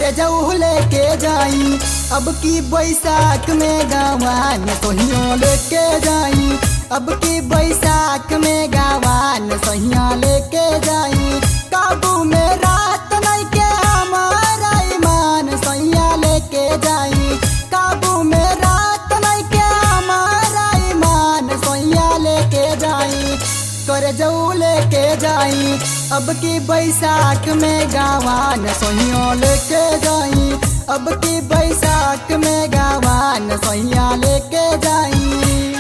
करे जाऊ लेके जाई अब की बैसाख में गावान सोहिया लेके जाई अब की बैसाख में गावान सोहिया लेके जाई काबू में रात नहीं के हमारा ईमान सोहिया लेके जाई काबू में रात नहीं के हमारा ईमान सोहिया लेके जाई कर जाऊ लेके जाई अब की बैसाख में गावान सोहिया लेके जाई अब की बैसाख में गावान सोहिया लेके जाई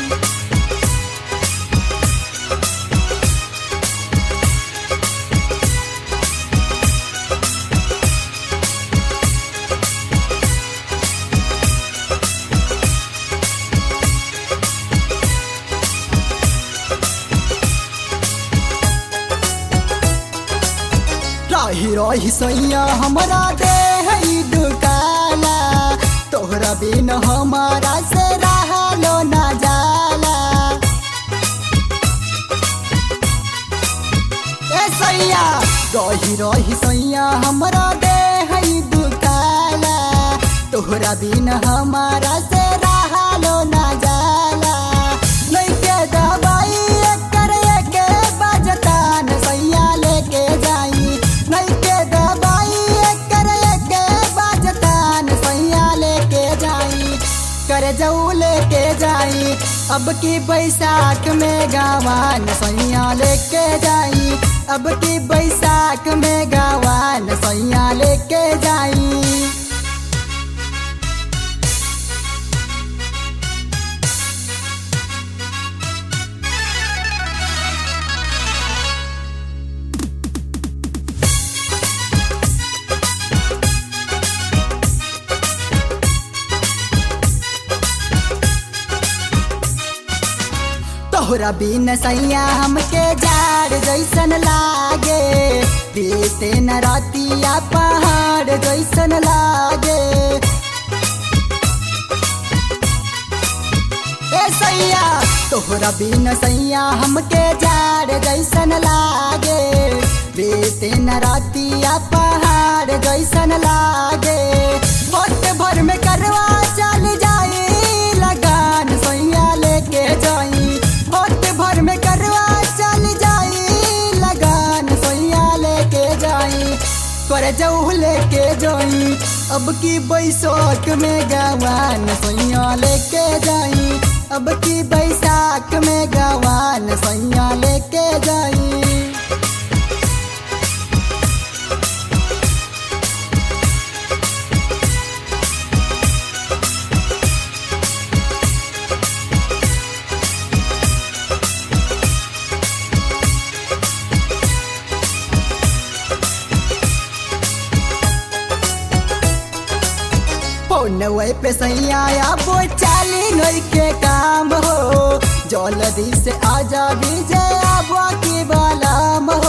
रही रही सैया हमारा देह ई दुकाला तोहरा बिन हमारा से रहलो ना जाला ए सैया रही रही सैया हमारा देह ई दुकाला तोहरा बिन हमारा से रहलो ना जाला लइके दवाई एकर एके बजतान सैया लेके जाई लइके दवाई एकर एके बजतान सैया लेके जाई कर जाऊ लेके जाई अब की बैसाख में गावान सैया लेके जाई अब की बैसाख में गावान सैया लेके जाई तोहरा बिन सैया हमके जाड़ जैसन लागे बीते न रातिया पहाड़ जैसन लागे ए सैया तोहरा बिन सैया हमके जाड़ जैसन लागे बीते न रातिया पहाड़ जैसन लागे वक्त भर में करवा चल जाई लगान सैया लेके जाई वक्त भर में करवा चल जाई लगान सैया लेके जाई कर जाऊ लेके जाई अब की बैसाख में गवान सैया लेके जाई अब की बैसाख में गवान सैया लेके जाई फोनवे पे सैया वो चाली नई के काम हो जल्दी से आजा विजय आबा की बालाम हो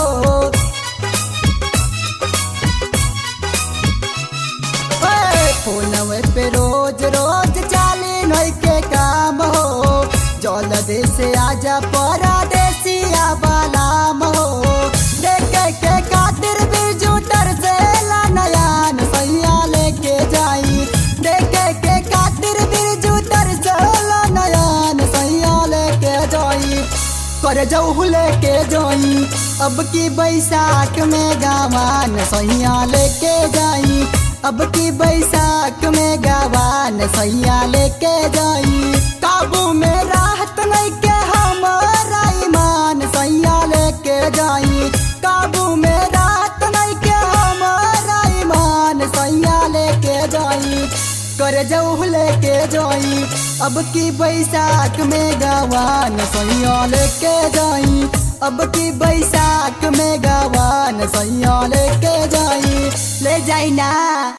ओए, फोनवे पे रोज रोज चाली नई के काम हो जल्दी से आजा परदेसिया बालाम हो देखे के खातिर बिरजू से ला नयान सैया लेके जाई देखे के खातिर बिरजू से ला नयान सैया लेके जाई कर जाऊ लेके जाई अब की बैसाख में गावान सैया लेके जाई अब की बैसाख में गावान सैया लेके जाई काबू में राहत नहीं के हमारा ईमान सैया लेके जाई काबू में राहत नहीं के हमारा ईमान सैया लेके जाई कर जाऊ लेके जाई अब की बैसाख में गवान सैया लेके जाई अब की बैसाख में गवान सैया लेके जाई ले जाई ना